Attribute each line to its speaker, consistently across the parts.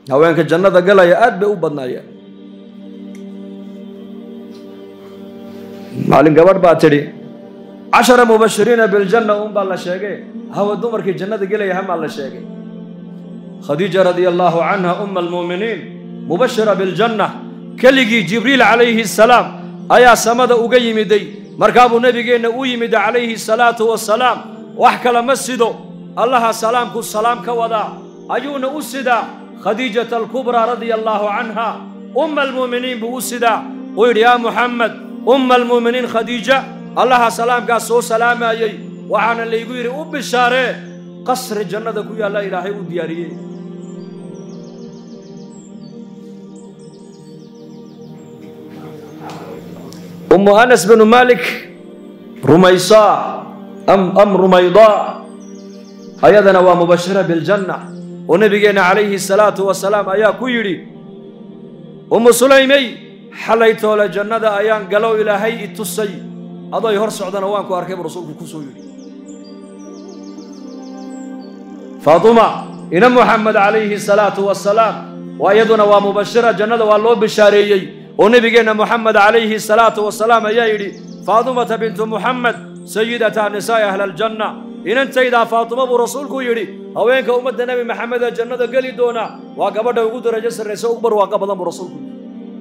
Speaker 1: haweenka jannada galaya aad bay u badnaayeen maalin gabadh baa tidhi cashara mubashiriina biljanna un baa la sheegay hawa dumarkii jannada gelaya hamaa la sheegay khadiija radia allaahu canha uma almuuminiin mubashira biljanna keligii jibriil calayhi asalaam ayaa samada uga yimiday markaabuu nebigeenna u yimida calayhi salaatu wasalaam wax kale ma sido allaha salaamku salaam ka wadaa ayuuna u sidaa khadiijata alkubraa radia allaahu canha umma almuuminiin buu u sidaa uu yidhi yaa muxamed umma almuuminiin khadiija allaha salaamkaas soo salaamayey waxaana laygu yidhi u bishaaree qasri jannada ku yaalla ilaahay u diyaariyey ummu anas binu malik rumaysaa am am rumaydaa ayadana waa mubashira biljanna oo nebigeenna calayhi salaatu wasalaam ayaa ku yidhi ummu sulaymey xalay toole jannada ayaan galow ilaahay i tusay adoy hor socdana waan ku arkay buu rasuulku ku soo yidhi faatuma ina muxamed calayhi salaatu wasalaam waa iyaduna waa mubashira jannada waa loo bishaareeyey oo nebigeenna moxamed calayhi salaatu wasalaam ayaa yidhi faatumata bintu muxamed sayidata nisaa'i ahli aljanna inantaydaa faatuma buu rasuulku yidhi haweenka ummadda nebi maxamed ee jannada geli doona waa gabadha ugu darajo sarraysa ugu barwaaqa badan buu rasuulku yidhi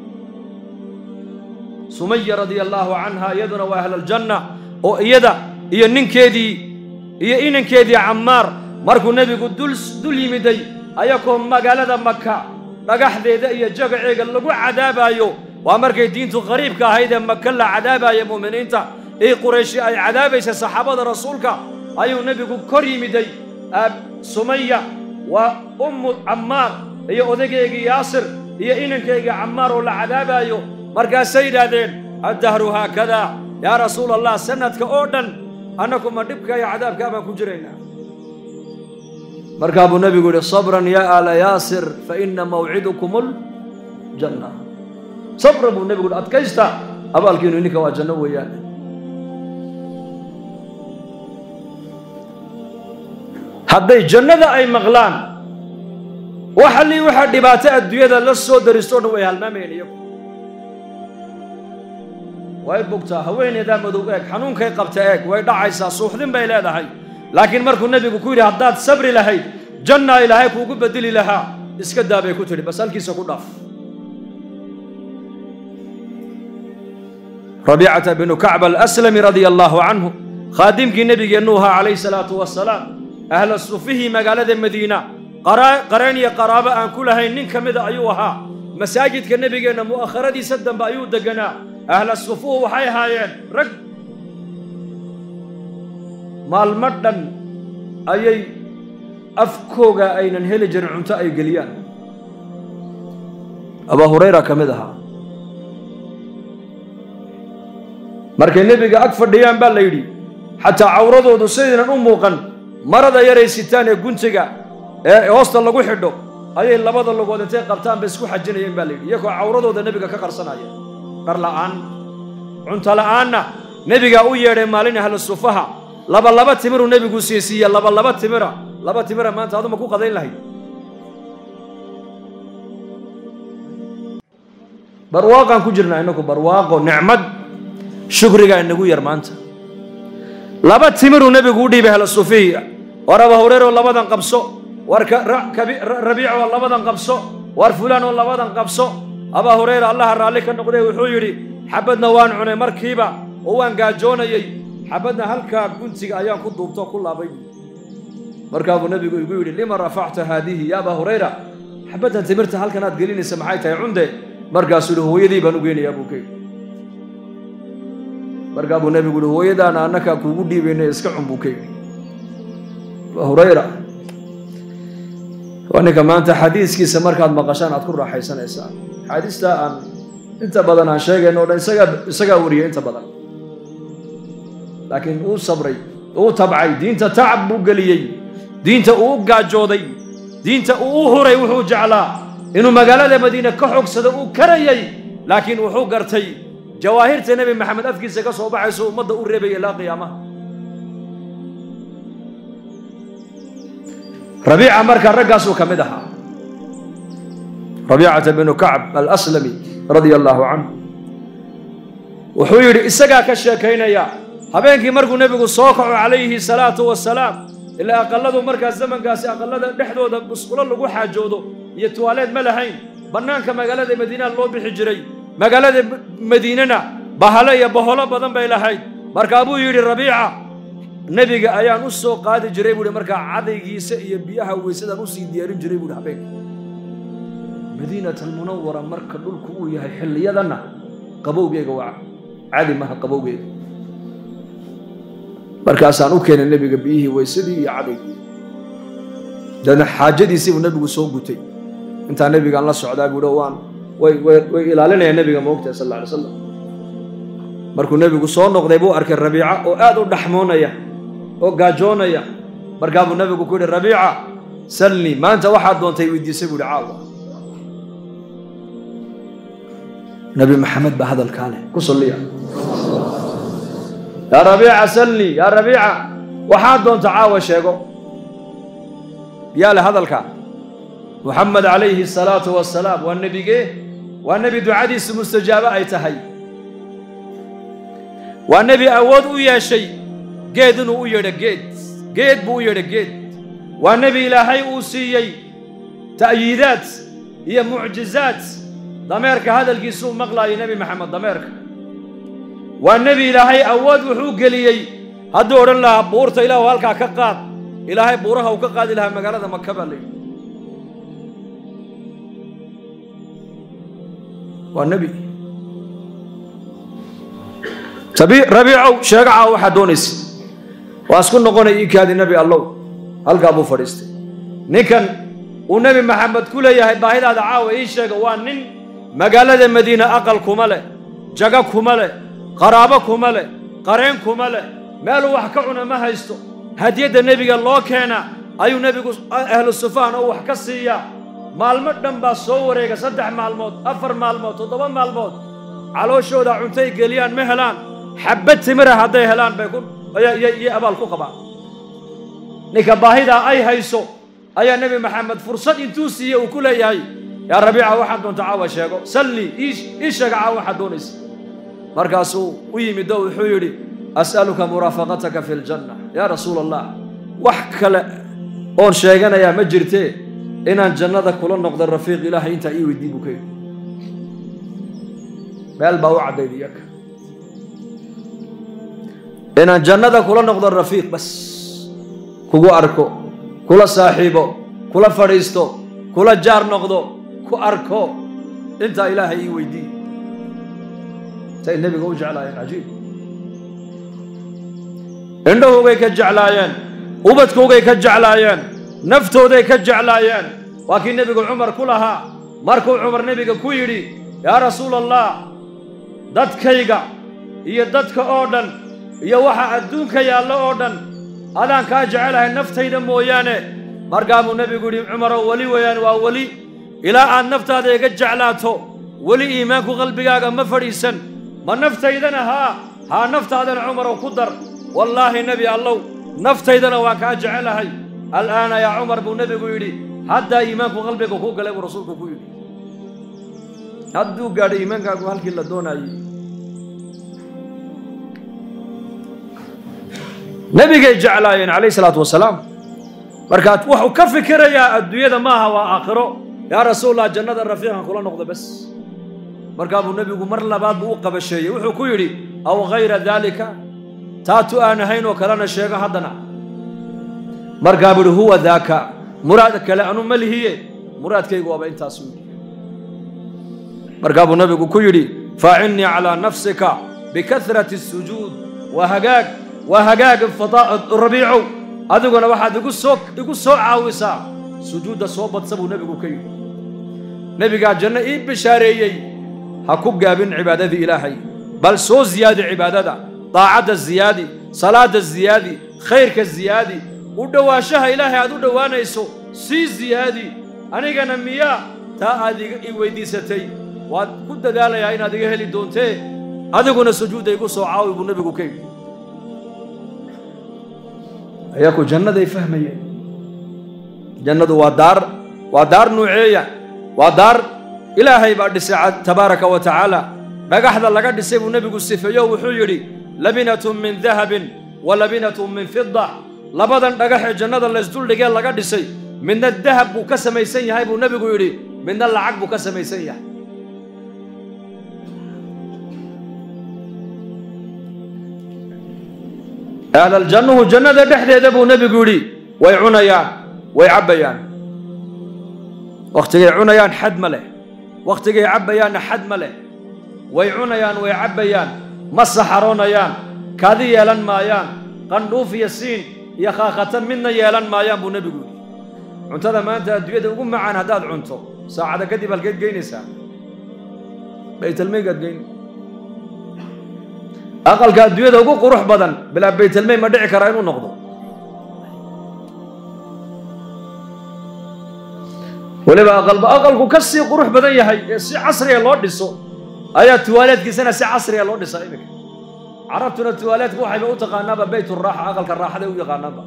Speaker 1: sumaya radia allaahu canha iyaduna waa ahlaljanna oo iyada iyo ninkeedii iyo inankeedii cammaar markuu nebigu dul dul yimiday ayakoo magaalada maka dhagaxdeeda iyo jagaceega lagu cadaabaayo waa markay diintu qariibka ahayd ee maka la cadaabaya mu'miniinta ee qurayshi ay cadaabaysa saxaabada rasuulka ayuu nebigu kor yimiday sumaya waa ummu cammaar iyo odaygeygii yaasir iyo inankaygii cammaar oo la cadaabaayo markaasay yidhaahdeen addahru haakadaa yaa rasuula allah sanadka oo dhan annaku ma dhibka iyo cadaabkaa baan ku jiraynaa markaa buu nebigu yidhi sabran yaa aala yaasir fa ina mawcidukum ljanna sabran buu nebigu yidhi adkaysta abaalkiinu ininka waa janno weeyaan hadday jannada ay maqlaan waxalii waxaa dhibaato adduunyada la soo daristo o dhan way halmaamayeen iyagu way bugtaa haweeneydaa madow eeg xanuunkay qabta eeg way dhacaysaa suuxdin bay leedahay laakiin markuu nebigu ku yidhi haddaad sabri lahayd jannaa ilaahay kuugu bedeli lahaa iska daa bay ku tidhi bas halkiisa ku dhaaf rabiicata binu kacb alaslami radia allaahu canhu khaadimkii nebigeennu ahaa calayhi salaatu wasalaam ahla sufihii magaalada madiina qareen iyo qaraabo aan ku lahayn nin ka mida ayuu ahaa masaajidka nebigeenna mu'akharadiisa dambe ayuu deganaa ahla sufuhu waxay ahaayeen rag maalmo dhan ayay afkooga aynan heli jirin cunto ay geliyaan abaa hurayra ka mid ahaa markay nebiga ag fadhiyaan baa la yidhi xataa cawradoodu sidaynan u muuqan marada yaray sitaan ee guntiga ee hoosta lagu xidho ayay labada lugood intay qabtaan bay isku xajinayeen baa la yidhi iyagoo cawradooda nebiga ka qarsanaya dhar la'aan cunto la'aanna nebigaa u yeedhay maalin ahlu sufaha laba laba timiruu nebigu siisiiye laba laba timira laba timira maanta aduma ku qadayn lahayd barwaaqaan ku jirnaa innaku barwaaqo nicmad shukrigaa inagu yar maanta laba timiruu nebigu u dhiibay ahlu sufihi war aba hureyro labadan qabso war rabiic oo labadan qabso war fulaan oo labadan qabso abaa hureyra allaha raalli ka noqday wuxuu yidhi xabadna waan cunay markiiba oo waan gaajoonayey xabadna halkaa guntiga ayaan ku duubto ku laabay markaabuu nebigu igu yidhi lima rafacta haadihi ya abaa hurayra xabaddan timirta halkan aad gelinaysa maxay tahay cunde markaasuu yidhi hooyadii baan u geynayaa buu ka yidhi markaa buu nebigu yidhi hooyadaana annakaa kuugu dhiibaynay iska cun buu ka yidhi abaa hurayra waa ninka maanta xadiiskiisa markaad maqashaan aad ku raaxaysanaysaan xaadiistaa aan inta badan aan sheegayno o dhan isagaa isagaa wariyay inta badan laakiin uu sabray uu tabcay diinta tacab buu geliyey diinta uu u gaajooday diinta uu u huray wuxuu jeclaa inuu magaalada madiine ka xogsado uu karayay laakiin wuxuu gartay jawaahirta nebi maxamed afkiisa ka soo baxayso ummadda u reebaya ilaa qiyaamaha rabiica markaa raggaasuu ka mid ahaa rabiicata binu kacb alaslami radia allaahu canhu wuxuu yidhi isagaa ka sheekaynaya habeenkii markuu nebigu soo kaco calayhi salaatu wasalaam ilaa aqalladu markaas zamankaasi aqallada dhexdooda musqulo lagu xaajoodo iyo tuwaaleed ma lahayn bannaanka magaalada madiinaa loo bixi jiray magaalada madiinana bahalo iyo baholo badan bay lahayd markaa buu yidhi rabiica nebiga ayaan u soo qaadi jiray buuhi markaa cadaygiisa iyo biyaha weysadaan usii diyaarin jiray buuhi habeenka madiinat almunawara marka dhulku uu yahay xilliyadanna qabowgeega waa cadi maha qabowgeega markaasaan u keenay nebiga biyihii weysadii iyo cadaygii daedna xaajadiisii buu nebigu soo gutay intaa nebigaan la socdaa buuhi waan way way way ilaalinayaan nebiga moogtahay sal alla alay slam markuu nebigu soo noqday buu arkay rabiica oo aad u dhaxmoonaya oo gaajoonaya markaa buu nebigu ku yidhi rabiica salnii maanta waxaad doontay weydiisay buu yidhi caawa nebi maxamed baa hadalkaa leh ku salliya yaa rabiica salnii yaa rabiica waxaad doonta caawa sheego yaa leh hadalkaa muxamed calayhi asalaatu wasalaam waa nebigee waa nebi ducadiisu mustajaabo ay tahay waa nebi awood u yeeshay geed inuu u yeedho geed geed buu u yeedho geed waa nebi ilaahay uu siiyey ta'yiidaad iyo mucjizaad dameerka hadalkiisuu maqlaayay nebi maxamed dameerka waa nebi ilaahay awood wuxuu geliyey hadduu odhan lahaa buurta ilaahu halkaa ka qaad ilaahay buuraha uu ka qaadi lahaa magaalada maka baa layidhi waa nebi rabiicow sheego caawa waxaad doonaysa waa isku noqonay ii kaadi nebi allow halkaa buu fadhiistay ninkan uu nebi maxamed ku leeyahay baahidaada caawa ii sheega waa nin magaalada madiine aqal kuma leh jago kuma leh qaraabo kuma leh qareen kuma leh meeluu wax ka cuna ma haysto hadiyadda nebiga loo keena ayuu nebigu ahlu sufaan oo wax ka siiyaa maalmo dhan baa soo wareega saddex maalmood afar maalmood toddoba maalmood calooshooda cuntay geliyaan ma helaan xabbad timira hadday helaan bay iyo abaal ku qabaan ninka baahidaa ay hayso ayaa nebi maxamed fursad intuu siiye uu ku leeyahay yaa rabiica waxaad doonta caawa sheego sallii ii sheega caawa waxaad doonaysa markaasuu u yimid oo wuxuu yidhi as'aluka muraafaqataka fi ljanna yaa rasuula allah wax kale oon sheeganayaa ma jirtee inaan jannada kula noqdo rafiiq ilaahay intaa ii weydii buu ka yidhi meel baa u caddayd iyaka inaan jannada kula noqdo rafiiq bas kugu arko kula saaxiibo kula fadhiisto kula jaar noqdo ku arko intaa ilaahay ii weydiiye say nebiga u jeclaayeen cajiib indhahoogay ka jeclaayeen ubadkoogay ka jeclaayeen naftooday ka jeclaayeen waa kii nebigu cumar ku lahaa markuu cumar nebiga ku yidhi yaa rasuula allah dadkayga iyo dadka oo dhan iyo waxa adduunka yaallo oo dhan adaan kaa jecelahay naftayda mooyaane markaa buu nebigu yidhi cumarow weli weeyaan waa weli ilaa aad naftaada iga jeclaato weli iimaanku qalbigaaga ma fadhiisan ma naftaydana haa haa naftaadana cumarow ku dar wallaahi nebi allow naftaydana waan kaa jecelahay al'aana yaa cumar buu nebigu yidhi haddaa iimaanku qalbiga ku galay buu rasuulku ku yidhi hadduu gaadho iimaankaagu halkii la doonaayey nebigay jeclaayeen calayhi salaatu wasalaam markaa wuxuu ka fikirayaa adduunyada maaha waa aakhiro yaa rasuulallah jannada rafiiqan kula noqdo bas markaa buu nebigu mar labaad buu u qabasheeyey wuxuu ku yidhi aw hayra daalika taatu aan ahayn oo kalena sheego haddana markaa buu yidhi huwa daaka muraad kale anu ma lihiye muraadkaygu waaba intaasu yidhi markaa buu nebigu ku yidhi faacinnii calaa nafsika bikahrati sujuud waa hagaag waa hagaag rabiicow adiguna waxaad igu soo igu soo caawisaa sujuudda soo badsa buu nebigu ka yidhi nebigaa janno ii bishaareeyey ha ku gaabin cibaadadii ilaahay bal soo ziyaadi cibaadada daacadda ziyaadi salaadda ziyaadi khayrka ziyaadi u dhowaanshaha ilaahay aad u dhowaanayso sii ziyaadi anigana miyaa taa aad i weyddiisatay waad ku dadaalayaa inaad iga heli doontee adiguna sujuudda igu soo caawi buu nebigu ka yidhi ayaku jannaday fahmayeen jannadu waa daar waa daar nuuceeya waa daar ilaahay baa dhisay tabaaraka wa tacaala dhagaxda laga dhisay buu nebigu sifeeyo wuxuu yidhi labinatun min dahabin wa labinatun min fida labadan dhagax ee jannada laysduldhigee laga dhisay midna dahab buu ka samaysan yahay buu nebigu yidhi midna lacag buu ka samaysan yahay ahlaljannuhu jannada dhexdeeda buu nebigu yidhi way cunayaan way cabbayaan wakhtigay cunayaan xad ma leh wakhtigay cabbayaanna xad ma leh way cunayaan way cabbayaan ma saxaroonayaan kaadi yeelan maayaan qandhuuf iyo siin iyo khaakhatan midna yeelan maayaan buu nebigu yidhi cuntada maanta adduunyada ugu macaan haddaad cunto saacada kadib halkeed geynaysaa baytalmaygaad geyn aqalka adduunyada ugu qurux badan bilaa baytalmay ma dhici karaa inuu noqdo weliba aqalba aqalku ka sii qurux badan yahay ee si casriga loo dhiso ayaa tuwaaleedkiisana si casriga loo dhisaa iminka carabtuna tuwaaleedka waxayba u taqaanaaba bayt raaxa aqalka raaxaday u yaqaanaanba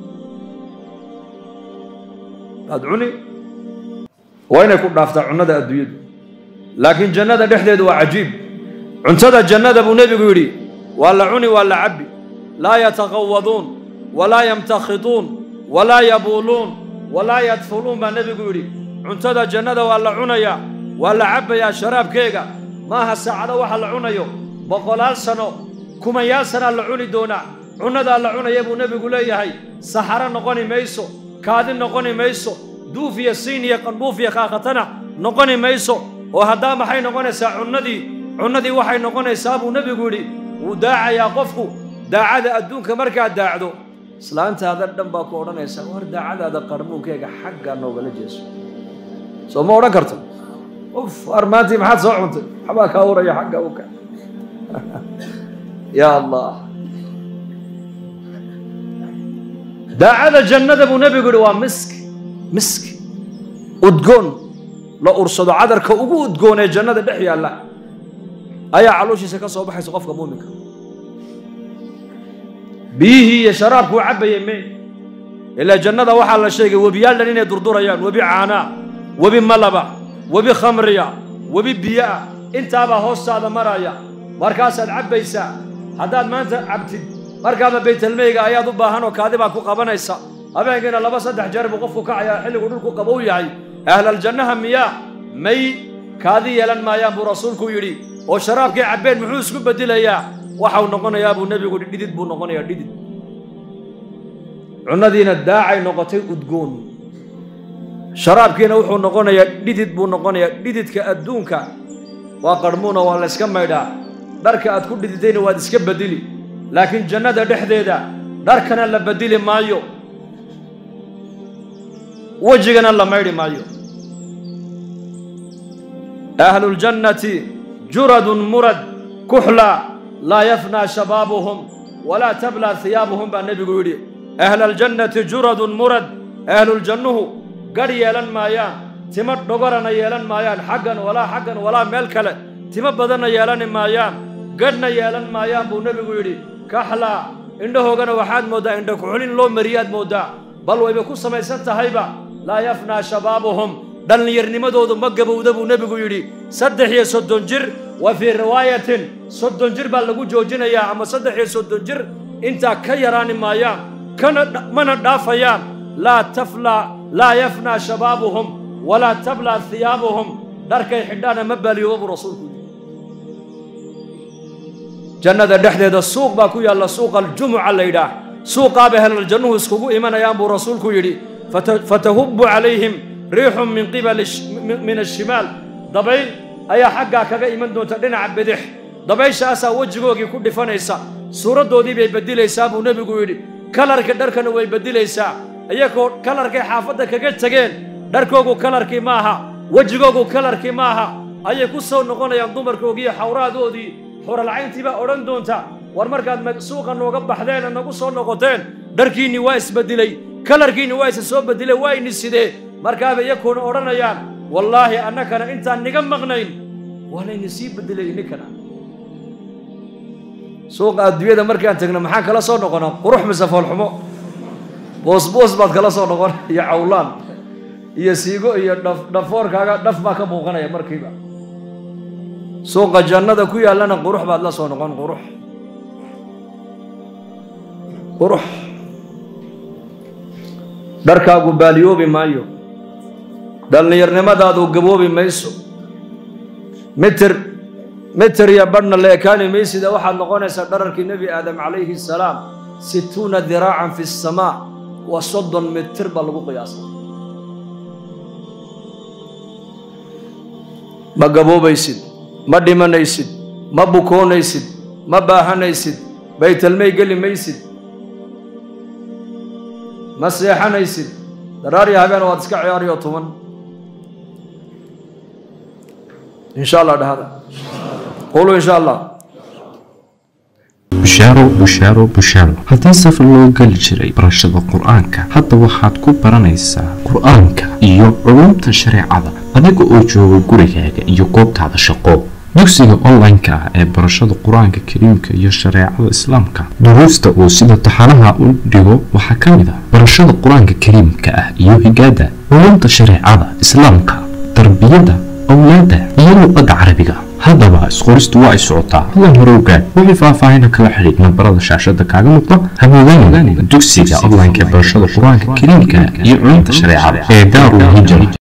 Speaker 1: waad cuni waa inay ku dhaaftaa cunnada adduunyadu laakiin jannada dhexdeedu waa cajiib cuntada jannada buu nebigu yidhi waa la cuni waa la cabbi laa yataqawaduun walaa yamtakhituun walaa yabuuluun walaa yadfuluun baa nebigu yidhi cuntada jannada waa la cunayaa waa la cabbayaa sharaabkeega maaha saacado waxa la cunayo boqolaal sano kumayaal sanaa la cuni doonaa cunnadaa la cunaya buu nebigu leeyahay saxaro noqoni mayso kaadi noqoni mayso duuf iyo siin iyo qandhuuf iyo kaakatana noqoni mayso oo haddaa maxay noqonaysaa cunnadii cunnadii waxay noqonaysaa buu nebigu yidhi wuu daacayaa qofku daacada adduunka markaad daacdo islaantaada dhan baa ku odhanaysaa war daacadaada qarmuunkeega xaggaa noogala jeeso soo ma odhan karto uf war maantii maxaad soo cuntay waxbaa kaa uraya xagga uka yaa allah daacada jannada buu nebigu yidhi waa miski miski udgoon la ursado cadarka ugu udgoon ee jannada dhex yaalla ayaa calooshiisa ka soo baxaysa qofka muuminka biyihii iyo sharaabkuu cabbayay me ilaa jannada waxaa la sheegay webiyaal dhan inay durdurayaan webi caanaa webi malaba webi khamriya webi biyoah intaabaa hoostaada maraya markaasaad cabbaysaa haddaad maanta cabtid markaaba baytalmeyga ayaad u baahan oo kaadi baa ku qabanaysa habeenkiina laba saddex jeer buu qofku kacayaa xilligu dhulku qabow yahay ahlaljannaha miyaa may kaadi yeelan maayaan buu rasuulku yidhi oo sharaabkay cabbeen muxuu isku bedelayaa waxau noqonayaa buu nebigu yidhi dhidid buu noqonayaa dhidid cunnadiina daacay noqotay udgoon sharaabkiina wuxuu noqonayaa dhidid buu noqonayaa dhididka adduunka waa qarhmuuna waa la yska maydhaa dharka aad ku dhididayna waad iska bedeli laakiin jannada dhexdeeda dharkana la bedeli maayo wejigana la maydhi maayo ahluljannati juradun murad kuxla laa yafnaa shabaabuhum walaa tablaa hiyaabuhum baa nebigu yidhi ahlaljannati juradun murad ahluljannuhu gadh yeelan maayaan timo dhogorana yeelan maayaan xaggan walaa xaggan walaa meel kale timo badanna yeelani maayaan gadhna yeelan maayaan buu nebigu yidhi kaxlaa indhahoogana waxaad mooddaa indha kuxulin loo mariyaad mooddaa bal wayba ku samaysan tahayba laa yafnaa shabaabuhum dhallinyarnimadoodu ma gabowda buu nebigu yidhi saddex iyo soddon jir wa fii riwaayatin soddon jir baa lagu joojinayaa ama saddex iyo soddon jir intaa ka yaraani maayaan kana mana dhaafayaan laa taflaa laa yafnaa shabaabuhum walaa tablaa hiyaabuhum dharkay xidhaana ma baaliyooba buu rasuulku yidhi jannada dhexdeeda suuq baa ku yaalla suuqa aljumuca la yidhaah suuqaabay helaljannuhu iskugu imanayaan buu rasuulku yidhi fatahubbu calayhim riixun min qibali min ashimaal dabayl ayaa xaggaa kaga iman doonta dhinaca bidix dabayshaasaa wejigoogii ku dhifanaysa suuraddoodii bay beddilaysaa buu nebigu yidhi kalarka dharkana way beddilaysaa iyagoo kalarkay xaafadda kaga tegeen dharkoogu kalarkii maaha wejigoogu kalarkii maaha ayay ku soo noqonayaan dumarkoogiiyo xawraadoodii xuralcayntii baa odhan doonta war markaad suuqa nooga baxdeen nagu soo noqoteen dharkiinni waa isbeddilay kalarkiinni waa isa soo beddilay waa ini sidee markaaba iyakuuna odhanayaan wallaahi annakana intaan niga maqnayn waa layni sii beddelay ininkana suuqa adduunyada markaan tagno maxaan kala soo noqonaa qurux mise foolxumo boosboos baad kala soo noqon iyo cawlaan iyo siigo iyo dhaf dhafoorkaaga dhaf baa ka muuqanaya markiiba suuqa jannada ku yaallana qurux baad la soo noqon qurux qurux dharkaagu baaliyoobi maayo dhallinyarnimadaadu gaboobi mayso mitir mitir iyo badhna la ekaani maysida waxaad noqonaysaa dhararkii nebi aadam calayhi salaam situuna diraacan fi samaa waa soddon mitir baa lagu qiyaasa ma gaboobaysid ma dhimanaysid ma bukoonaysid ma baahanaysid baytalmay geli maysid ma seexanaysid daraarya habeen waad iska ciyaariyo tuman in sha allah dhahada quluu in sha allah
Speaker 2: bushaaro bushaaro bushaaro haddii safar loo geli jiray barashada qur-aanka hadda waxaad ku baranaysaa qur-aanka iyo culumta shareecada adiga oo jooga gurigaaga iyo goobtaada shaqo dugsiga online-ka ah ee barashada qur-aanka kariimka iyo shareecada islaamka duruusta uu sida taxanaha u dhigo waxaa ka mid ah barashada qur-aanka kariimka ah iyo higaada culumta shareecada islaamka tarbiyada awlaada iyo luqadda carabiga haddaba isqoristu waa ay socotaa hadan hore ogaad wixii faahfaahina kala xidhiid nambarada shaashada kaaga muuqda hamoodaan dugsiga online-ka ee barashada qur-aanka kariimka iyo culumta shareecada ee daarul hijra